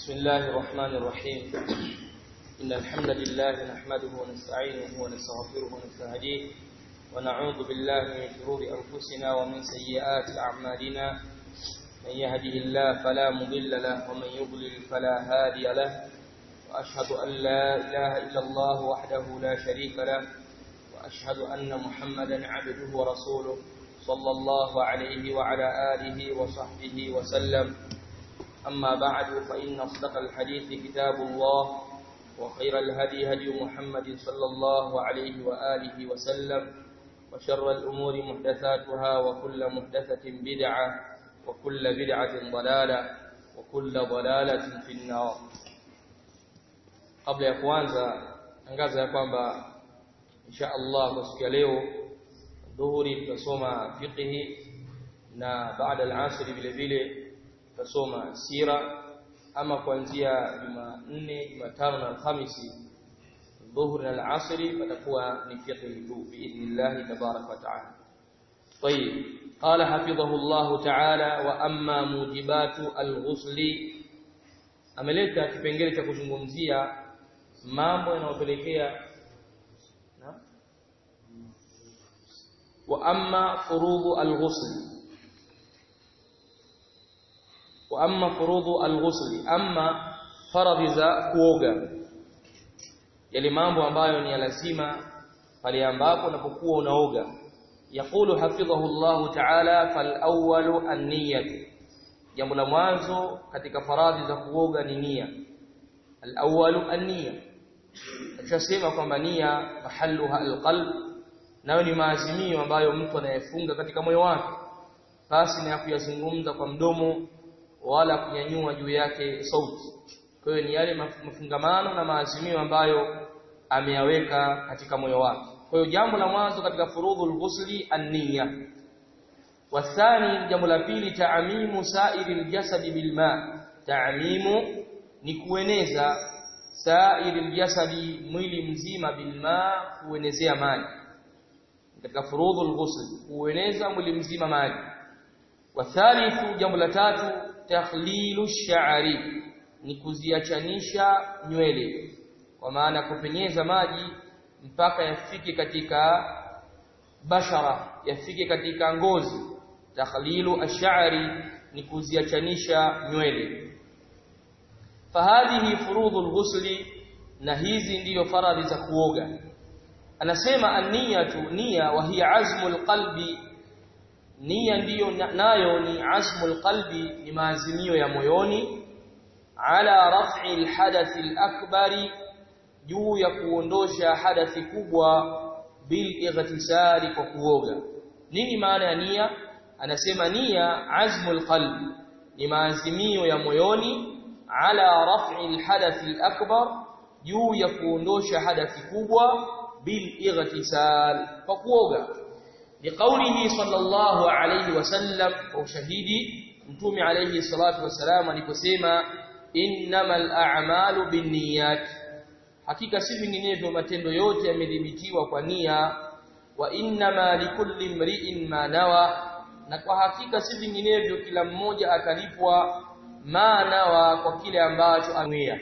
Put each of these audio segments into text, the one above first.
بسم الله الرحمن الرحيم إن الحمد لله نحمده ونستعينه ونستغفره ونستهديه ونعوذ بالله من شرور أنفسنا ومن سيئات أعمالنا من يهده الله فلا مضل له ومن يضلل فلا هادي له وأشهد أن لا إله إلا الله وحده لا شريك له وأشهد أن محمدا عبده ورسوله صلى الله عليه وعلى آله وصحبه وسلم أما بعد فإن أصدق الحديث كتاب الله وخير الهدي هدي محمد صلى الله عليه وآله وسلم وشر الأمور محدثاتها وكل محدثة بدعة وكل بدعة ضلالة وكل ضلالة في النار قبل ya kuanza tangaza ya kwamba insha Allah kwa siku ya leo dhuhuri tutasoma fiqhi na baada al-asr vile vile tutasoma sira ama kuanzia Jumanne, Jumatano na Alhamisi dhuhuri na al-asr patakuwa ni fiqhi tu biidhnillah tabarak wa taala. طيب قال حفظه الله تعالى واما موجبات الغسل ameleta kipengele cha kuzungumzia mambo yanayopelekea wa amma furudhu al-ghusl wa amma furudhu al-ghusl amma faradhi za kuoga yale mambo ambayo ni lazima pale ambapo unapokuwa unaoga yaqulu hafidhahu Allah ta'ala fal awwalu an-niyyah jambo la mwanzo katika faradhi za kuoga ni nia al-awwalu an-niyya tunasema kwamba nia mahalluha al-qalb nayo ni maazimio ambayo mtu anayefunga katika moyo wake basi na kuyazungumza kwa mdomo wala kunyanyua juu yake sauti kwa hiyo ni yale mafungamano na maazimio ambayo ameyaweka katika moyo wake kwa hiyo jambo la mwanzo katika furudhul ghusli an-niyya wathani jambo la pili taamimu sa'iril jasadi bil ma taamimu ni kueneza sa'iril jasadi mwili mzima bil ma kuenezea maji katika furudhul ghusl kueneza mwili mzima maji wathalithu jambo la tatu takhlilu sha'ri ni kuziachanisha nywele kwa maana kupenyeza maji mpaka yafike katika bashara yafike katika ngozi takhlilu ash-sha'ri ni kuziachanisha nywele fahadhihi furudhul ghusli na hizi ndiyo faradhi za kuoga anasema an-niyatu nia wa hiya azmul qalbi nia ndiyo nayo ni azmul qalbi ni maazimio ya moyoni ala raf'i al-hadath al-akbari juu ya kuondosha hadathi kubwa bil ightisari kwa kuoga nini maana ya nia anasema nia azmul qalbi ni maazimio ya moyoni ala raf'i al-hadath al-akbar juu ya kuondosha hadathi kubwa bil ightisal kwa kuoga liqaulihi sallallahu alayhi wasallam kwa ushahidi mtume alayhi salatu wasalam aliposema innamal a'malu binniyat hakika si vinginevyo matendo yote yamedhibitiwa kwa nia wa innama likulli imri'in ma nawa na kwa hakika si vinginevyo kila mmoja atalipwa ma nawa kwa kile ambacho anuia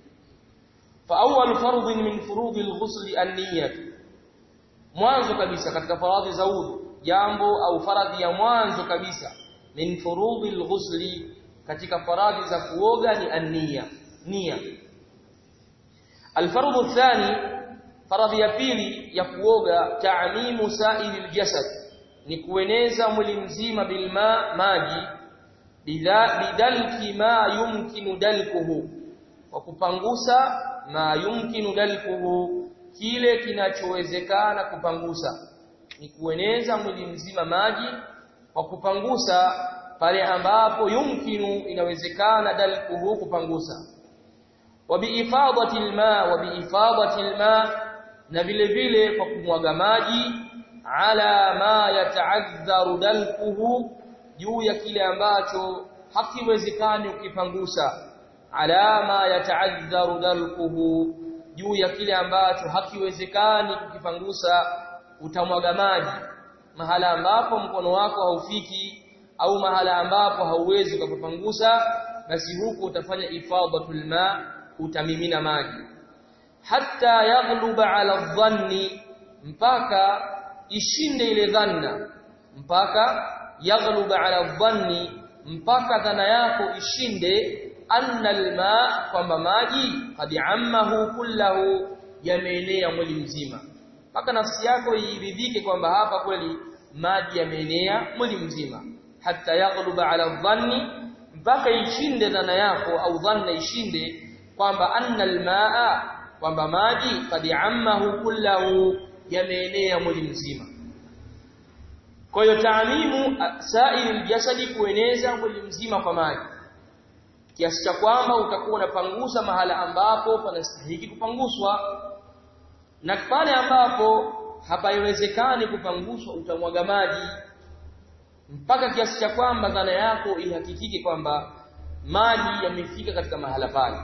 فاول فرض من فروض الغسل النيه mwanzo kabisa katika faradhi za udhu jambo au faradhi ya mwanzo kabisa min furudhi alghusli katika faradhi za kuoga ni an-niyya nia alfardhu athani faradhi ya pili ya kuoga ta'mimu sa'il aljasad ni kueneza mwili mzima bilma maji bidalki ma yumkinu dalkuhu wa kupangusa ma yumkinu dalkuhu kile kinachowezekana kupangusa ni kueneza mwili mzima maji kwa kupangusa pale ambapo yumkinu inawezekana dalkuhu kupangusa wa biifadati alma wa biifadati alma na vile vile kwa kumwaga maji ala ma yataadharu dalkuhu juu ya kile ambacho hakiwezekani ukipangusa alama yataadharu dalkuhu juu ya kile ambacho hakiwezekani kukipangusa utamwaga maji mahala ambapo mkono wako haufiki au mahala ambapo hauwezi kupangusa basi huko utafanya ifadatul ma utamimina maji hatta yaghluba ala dhanni mpaka ishinde ile dhanna mpaka yaghluba ala dhanni mpaka dhana yako ishinde anna alma kwamba maji qad ammahu kullahu yameenea mwili mzima mpaka nafsi yako iridhike kwamba hapa kweli maji yameenea mwili mzima hatta yaghluba ala dhanni mpaka ishinde dhana yako au dhanna ishinde kwamba anna almaa kwamba maji qad ammahu kullahu yameenea mwili mzima kwa hiyo taamimu sairi aljasadi kueneza mwili mzima kwa maji kiasi cha kwamba utakuwa unapangusa mahala ambapo panastahili kupanguswa na pale ambapo hapaiwezekani kupanguswa utamwaga maji mpaka kiasi cha kwamba dhana yako ihakikike kwamba maji yamefika katika mahala pale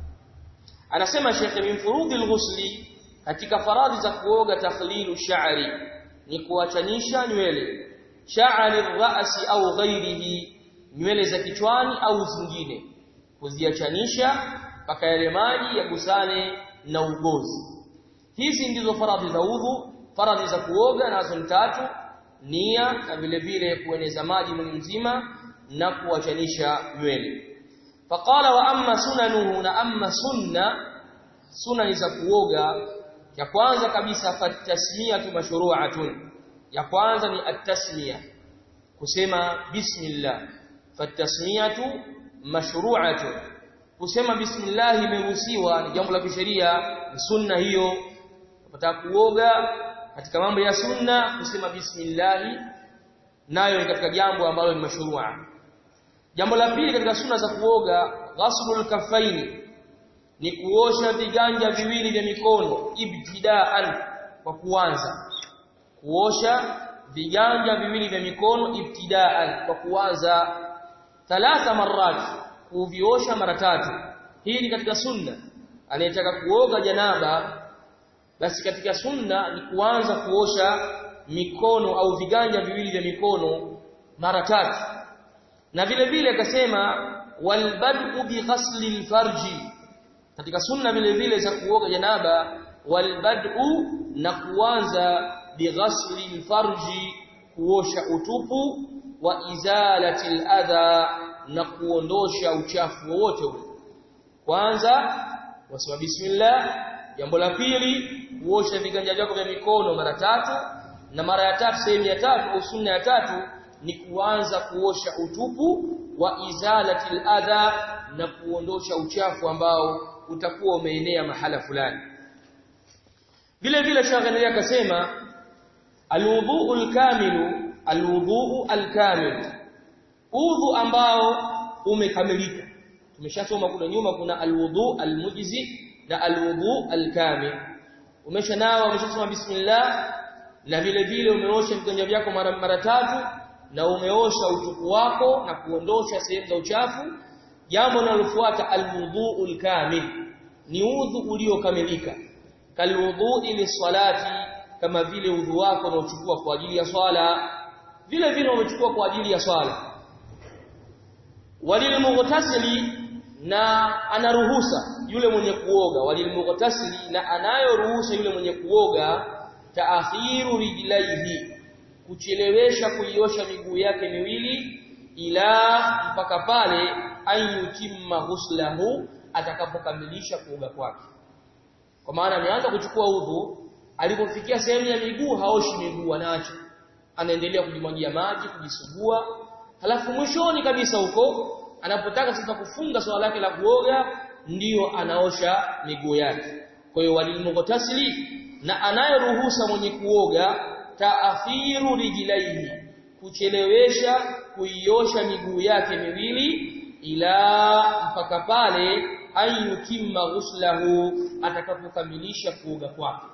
anasema Sheikh min furudhi al-ghusli katika faradhi za kuoga takhlilu sha'ri ni kuachanisha nywele sha'ri ra'si au ghairihi nywele za kichwani au zingine kuziachanisha mpaka yale maji yagusane na ugozi hizi ndizo faradhi za udhu faradhi za kuoga nazo ni tatu nia na vile vile kueneza maji mwili mzima na kuachanisha nywele faqala wa amma sunanuhu na amma sunna sunna za kuoga ya kwanza kabisa fatasmiyatu mashru'atun ya kwanza ni at-tasmiya kusema bismillah fatasmiyatu mashru'atun kusema bismillah imeruhusiwa ni jambo la kisheria ni sunna hiyo unapotaka kuoga katika mambo ya sunna kusema bismillah nayo ni katika jambo ambalo ni mashru'a jambo la pili katika sunna za kuoga ghaslul kaffaini ni kuosha viganja viwili vya mikono ibtidaan kwa kuanza kuosha viganja viwili vya mikono ibtidaan kwa kuanza thalatha marat kuviosha mara tatu hii ni katika sunna anayetaka kuoga janaba basi katika sunna ni kuanza kuosha mikono au viganja viwili vya mikono mara tatu na vile vile akasema walbad'u bi ghasli alfarji katika sunna vile vile za kuoga janaba walbad'u na kuanza bi ghasli alfarji kuosha utupu wa izalati aladha na kuondosha uchafu wowote ule kwanza wasema bismillah jambo la pili kuosha viganja vyako vya mikono mara tatu na mara ya tatu sehemu ya tatu au sunna ya tatu ni kuanza kuosha utupu wa izalati aladha na kuondosha uchafu ambao utakuwa umeenea mahala fulani vile vile shaghalia akasema alwudhu alkamilu alwudhu alkamil udhu ambao umekamilika tumeshasoma kule nyuma kuna alwudhu almujzi na alwudhu alkamil umeshanawa umeshasoma bismillah na vile vile umeosha viganja vyako mara mara tatu na umeosha utupu wako na kuondosha sehemu za uchafu jambo linalofuata alwudhu alkamil ni udhu uliokamilika kalwudhu lisalati kama vile udhu wako unaochukua kwa ajili ya swala vile vile umechukua kwa ajili ya swala walilmughtasili na anaruhusa yule mwenye kuoga walilmughtasili na anayoruhusa yule mwenye kuoga taakhiru rijlaihi kuchelewesha kuiosha miguu yake miwili ila mpaka pale ayutimma huslahu atakapokamilisha kuoga kwake kwa maana ameanza kuchukua udhu alipofikia sehemu ya miguu haoshi miguu anaacha anaendelea kujimwagia maji kujisugua halafu mwishoni kabisa huko anapotaka sasa kufunga swala lake la kuoga ndiyo anaosha miguu yake kwa hiyo walilmughtasili na anayeruhusa mwenye kuoga taakhiru rijlaihi kuchelewesha kuiosha miguu yake miwili ila mpaka pale ayutimma ghuslahu atakapokamilisha kuoga kwake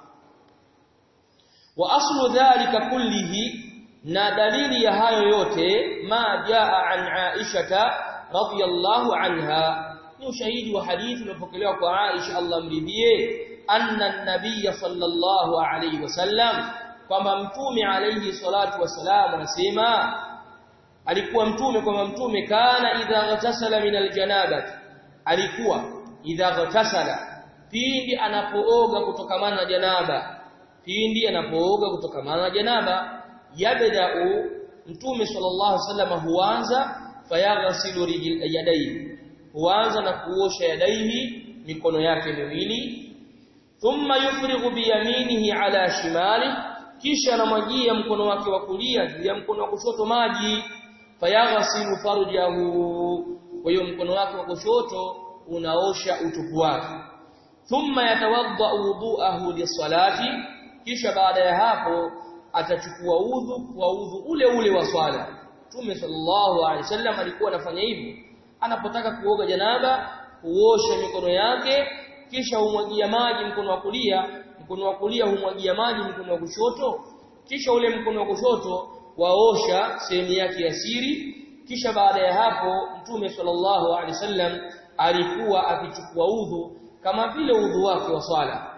wa aslu dhalika kullihi na dalili ya hayo yote ma jaa an aishata radhiyallahu anha ni ushahidi wa hadithi uliopokelewa kwa Aisha Allah mridhie anna an-nabiy sallallahu alayhi wasallam kwamba mtume alayhi salatu wasalam anasema alikuwa mtume kwamba mtume kana idha ghatasala min aljanaba alikuwa idha ghatasala pindi anapooga kutokamana na janaba pindi anapooga kutokamana na janaba yabda'u mtume sallallahu alaihi wasallam huanza fayaghsilu yadayhi huanza na kuosha yadaihi mikono yake miwili thumma yufrighu biyaminihi ala shimali kisha anamwagia mkono wake wa kulia juu ya mkono wa kushoto maji fayaghsilu farjahu kwa hiyo mkono wake wa kushoto unaosha utupu wake thumma yatawadda wudu'ahu lisalati kisha baada ya hapo atachukua udhu kwa udhu ule ule wa swala Mtume sallallahu alaihi wasallam alikuwa anafanya hivyo anapotaka kuoga janaba huosha mikono yake kisha humwagia maji mkono wa kulia mkono wa kulia humwagia maji mkono wa kushoto kisha ule mkono wa kushoto waosha sehemu yake ya siri kisha baada ya hapo Mtume sallallahu alaihi wasallam alikuwa akichukua udhu kama vile udhu wake wa swala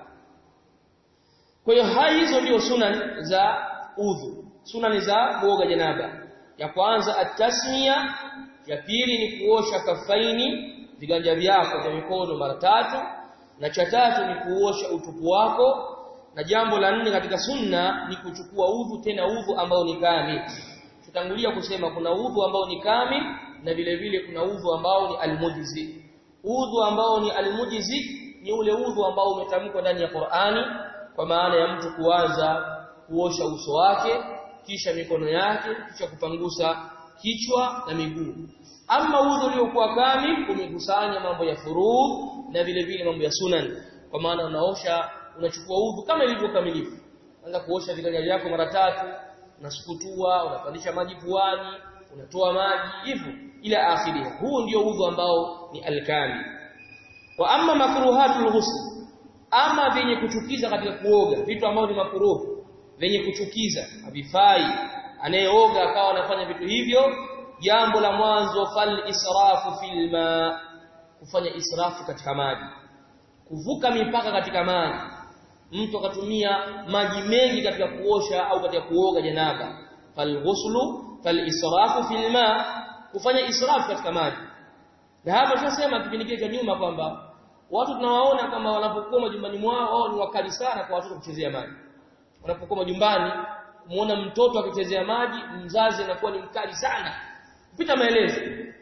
kwa hiyo hai hizo ndio sunan za udhu sunan za kuoga janaba ya kwanza at-tasmiya ya pili ni kuosha kafaini viganja vyako vya mikono mara tatu na cha tatu ni kuosha utupu wako na jambo la nne katika sunna ni kuchukua udhu tena udhu ambao ni kamili tutangulia kusema kuna udhu ambao ni kamili na vile vile kuna udhu ambao ni almujizi udhu ambao ni almujizi ni ule udhu ambao umetamkwa ndani ya Qur'ani kwa maana ya mtu kuanza kuosha uso wake kisha mikono yake kisha kupangusa kichwa na miguu ama udhu uliokuwa kamili umekusanya mambo ya furudh na vile vile mambo ya sunan kwa maana unaosha unachukua udhu kama ilivyo kamilifu anza kuosha viganja vyako mara tatu unasukutua unapandisha maji puani unatoa maji hivyo ila akhiri huu ndio udhu ambao ni alkamil wa amma makruhatul ghusl ama vyenye kuchukiza katika kuoga vitu ambavyo ni makruh vyenye kuchukiza havifai anayeoga akawa anafanya vitu hivyo jambo la mwanzo fal israfu fil ma kufanya israfu katika maji kuvuka mipaka katika maji mtu akatumia maji mengi katika kuosha au katika kuoga janaba fal ghuslu fal israfu fil ma kufanya israfu katika maji na hapa tunasema kipindi kile cha nyuma kwamba watu tunawaona kama wanapokuwa majumbani mwao wao ni wakali sana kwa watoto kuchezea maji wanapokuwa majumbani muona mtoto akichezea maji mzazi anakuwa ni mkali sana kupita maelezo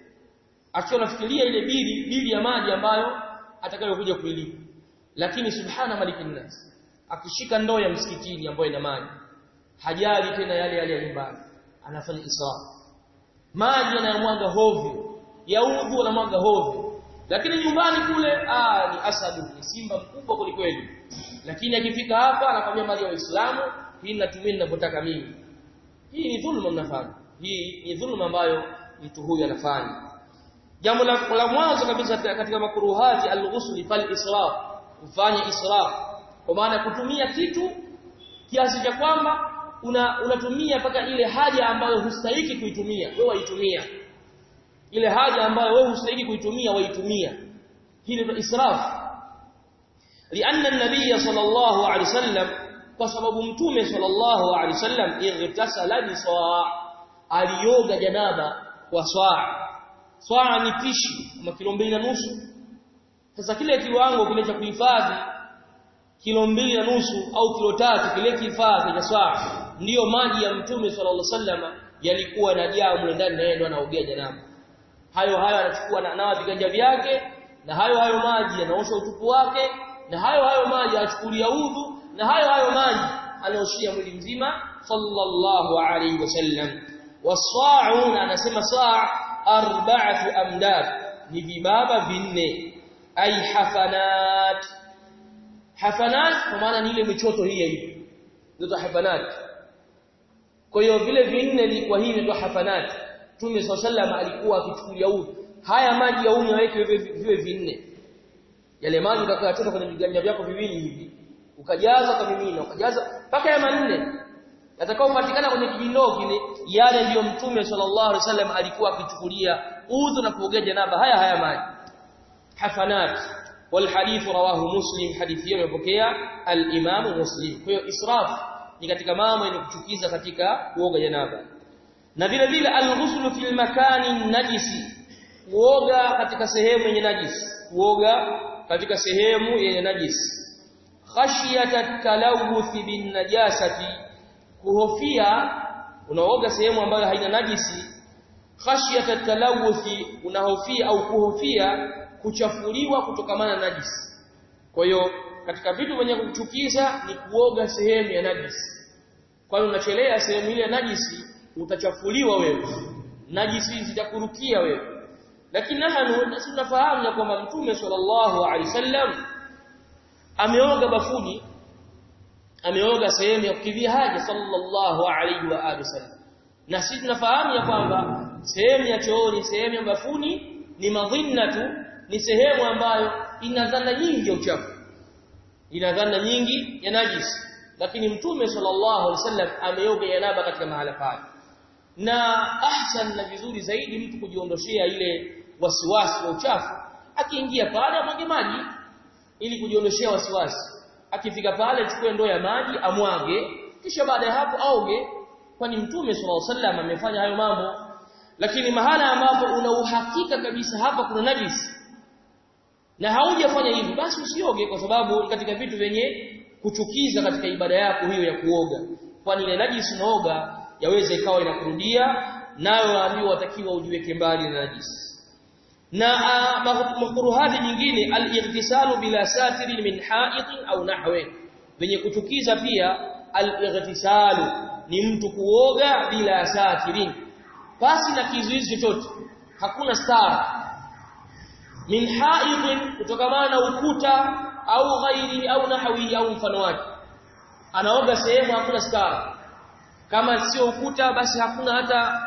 akiwa anafikiria ile bili bili ya maji ambayo atakayokuja kuilipa lakini subhana malikin nas akishika ndoo ya msikitini ambayo ina maji hajali tena yale yale ya nyumbani anafanya israf maji yanayomwaga hovyo ya udhu anamwaga hovyo lakini nyumbani kule ah ni asadu ni simba mkubwa kulikweli lakini akifika hapa anakwambia mali ya waislamu hii natumia ninavyotaka mimi hii ni dhulma mnafanya hii ni dhulma ambayo mtu huyu anafanya jambo la, la mwanzo kabisa katika makruhati al-ghusl fal israf kufanya israf kwa maana kutumia kitu kiasi cha kwamba una unatumia mpaka ile haja ambayo hustahiki kuitumia wewe waitumia ile haja ambayo wewe hustahiki kuitumia waitumia hii ni israf lianna an-nabiy sallallahu alaihi wasallam kwa sababu mtume sallallahu alaihi wasallam igtasala bi saa alioga janaba kwa saa saa ni pishi kama kilo mbili na nusu sasa kile kiwango kile cha kuhifadhi kilo mbili na nusu au kilo tatu kile kihifadhi cha saa ndiyo maji ya mtume sallallahu alaihi wasallam yalikuwa yanajaa mle ndani na yeye ndo anaogea janaba hayo hayo anachukua na nawa viganja vyake na hayo hayo maji anaosha utupu wake na hayo hayo maji anachukulia udhu na hayo hayo maji anaoshia mwili mzima sallallahu alaihi wasallam wasaa'una anasema saa arba'atu amdad ni vibaba vinne ay hafanat hafanat kwa maana ni ile michoto hii hivi ndio hafanat kwa hiyo vile vinne ilikuwa hii ndio hafanat Mtume sallallahu alikuwa akichukulia udhu haya maji ya unywa yake viwe vinne yale maji utakayachota kwenye viganja vyako viwili hivi ukajaza ukamimina ukajaza mpaka ya manne yatakayopatikana kwenye kijindoo kile yale ndiyo mtume sallallahu alaihi wasallam alikuwa akichukulia udhu na kuogea janaba haya haya maji hafanat wal hadith rawahu muslim hadithi hiyo imepokea al imam muslim kwa hiyo israf ni katika mambo yenye kuchukiza katika kuoga janaba na vile vile al-ghuslu fil makani najisi kuoga katika sehemu yenye najisi kuoga katika sehemu yenye najisi khashiyata talawuth bin najasati kuhofia unaoga sehemu ambayo haina najisi khashiyata talawuth unahofia au kuhofia kuchafuliwa kutokamana na najisi kwa hiyo katika vitu vyenye kuchukiza ni kuoga sehemu ya najisi kwa hiyo unachelea sehemu ile ya najisi utachafuliwa wewe najisi zitakurukia wewe lakini nahnu nasi tunafahamu ya kwamba mtume sallallahu alaihi wasallam ameoga bafuni ameoga sehemu ya kukidhia haja sallallahu alaihi wa alihi wasallam na sisi tunafahamu ya kwamba sehemu ya chooni sehemu ya bafuni ni madhinnatu ni sehemu ambayo ina dhana nyingi ya uchafu ina dhana nyingi ya najisi lakini mtume sallallahu alaihi wasallam ameoga yanaba katika mahala pale na ahsan na vizuri zaidi mtu kujiondoshea ile wasiwasi wa uchafu akiingia pale amwage maji ili kujiondoshea wasiwasi akifika pale chukue ndoo ya maji amwage kisha baada ya hapo aoge kwani mtume sallallahu alaihi wasallam amefanya hayo mambo lakini mahala ambapo una uhakika kabisa hapa kuna najisi na haujafanya hivi basi usioge kwa sababu katika vitu vyenye kuchukiza katika ibada yako hiyo ya kuoga kwani ile najisi unaoga yaweza ikawa inakurudia nayo waambiwa watakiwa ujiweke mbali na najisi na makruhati nyingine al-ightisalu bila satirin min ha'itin au nahwe venye kuchukiza pia al-ightisalu ni mtu kuoga bila satirin pasi na kizuizi chochote hakuna stara min ha'itin kutokamana na ukuta au ghairi au nahwi au mfano wake anaoga sehemu hakuna stara kama sio ukuta basi hakuna hata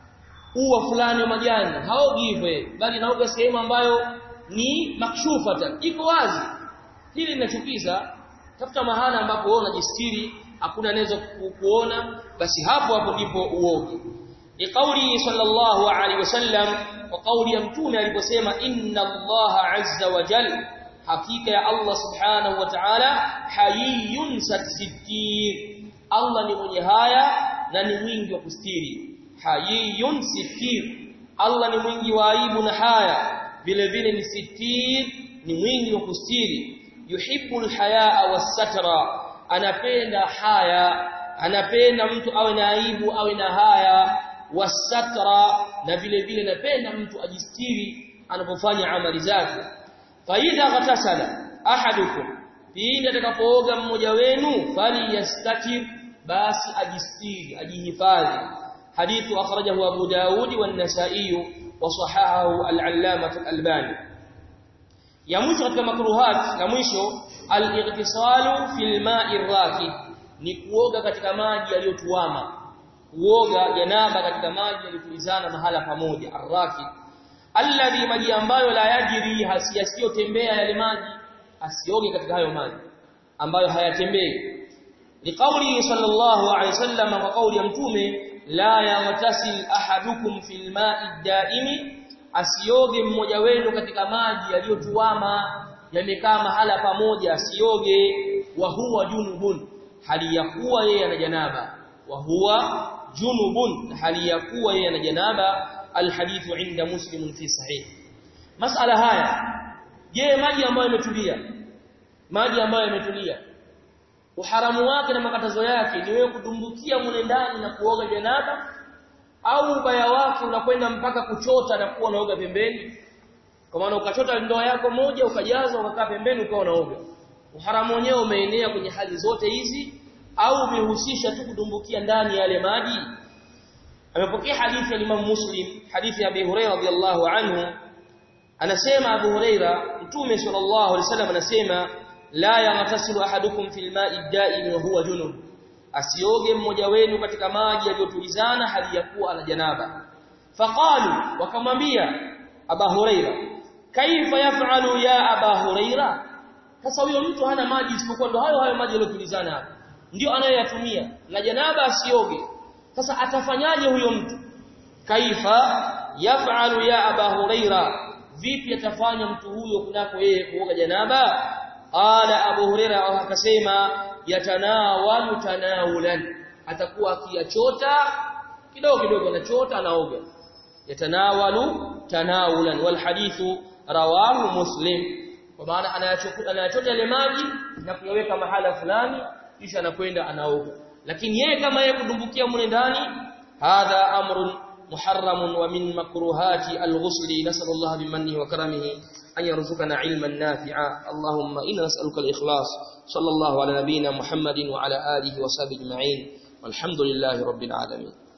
ua fulani wa majani haogi hivyo bali naoga sehemu ambayo ni makshufata iko wazi hili linachukiza tafuta mahala ambapo wewe unajistiri hakuna anaweza kuona basi hapo hapo ndipo uoge ni kauli sallallahu alaihi wasallam wa kauli ya mtume aliposema inna allaha azza wa jalla hakika ya Allah subhanahu wa ta'ala hayyun sittir Allah ni mwenye haya na ni mwingi wa kustiri hayyun sittir Allah ni mwingi wa aibu na haya vile vile ni sittir ni mwingi wa kustiri yuhibbul hayaa was-satra anapenda haya anapenda mtu awe na aibu awe na haya was-satra na vile vile anapenda mtu ajistiri anapofanya amali zake faida ghatasala ahadukum pindi atakapooga mmoja wenu falyastatir basi ajistiri ajihifadhi hadithu akhrajahu abu daud wa an-nasa'i wa sahahahu al-allamah al-albani ya mwisho katika makruhat na mwisho al-ightisalu fil ma'i rakid ni kuoga katika maji yaliyotuama kuoga janaba katika maji yaliyotulizana mahala pamoja ar-rakid alladhi maji ambayo la yajiri hasiyasiyotembea yale maji asioge katika hayo maji ambayo hayatembei liqauli sallallahu alayhi wasallam wa kauli ya mtume la yaghtasil ahadukum fil ma'i daimi asioge mmoja wenu katika maji yaliyotuama yamekaa mahala pamoja asioge wa huwa junubun hali ya kuwa yeye ana janaba wa huwa junubun hali ya kuwa yeye ana janaba alhadithu inda muslim fi sahih masala haya je maji ambayo yametulia maji ambayo yametulia uharamu wake na makatazo yake ni wewe kudumbukia mule ndani na kuoga janaba au ubaya wake unakwenda mpaka kuchota na kuwa unaoga pembeni kwa maana ukachota ndoo yako moja ukajaza ukakaa pembeni ukawa unaoga uharamu wenyewe umeenea kwenye hali zote hizi au umehusisha tu kudumbukia ndani yale maji amepokea hadithi ya Imam Muslim hadithi ya Abi Hurairah radhiyallahu anhu anasema Abu Hurairah mtume sallallahu alaihi wasallam anasema la yaghtasilu ahadukum fil ma'i ad-da'im wa huwa junub asioge mmoja wenu katika maji yaliyotulizana hali ya kuwa ana janaba faqalu wakamwambia Abu Hurairah kaifa yaf'alu ya Abu Hurairah sasa huyo mtu hana maji isipokuwa ndo hayo hayo maji yaliyotulizana hapa ndio anayoyatumia na janaba asioge sasa atafanyaje huyo mtu kaifa yaf'alu ya Abu Hurairah vipi atafanya mtu huyo kunako yeye kuoga janaba qala Abu Hurairah akasema yatanawalu tanawulan atakuwa akiyachota kidogo kidogo anachota anaoga yatanawalu tanawulan wal hadithu rawahu muslim kwa maana anayachota yale maji na kuyaweka mahala fulani kisha anakwenda anaoga lakini yeye kama yeye kudumbukia mule ndani hadha amrun محرم ومن مكروهات الغسل نسأل الله بمنه وكرمه أن يرزقنا علما نافعا اللهم إنا نسألك الإخلاص صلى الله على نبينا محمد وعلى آله وصحبه أجمعين والحمد لله رب العالمين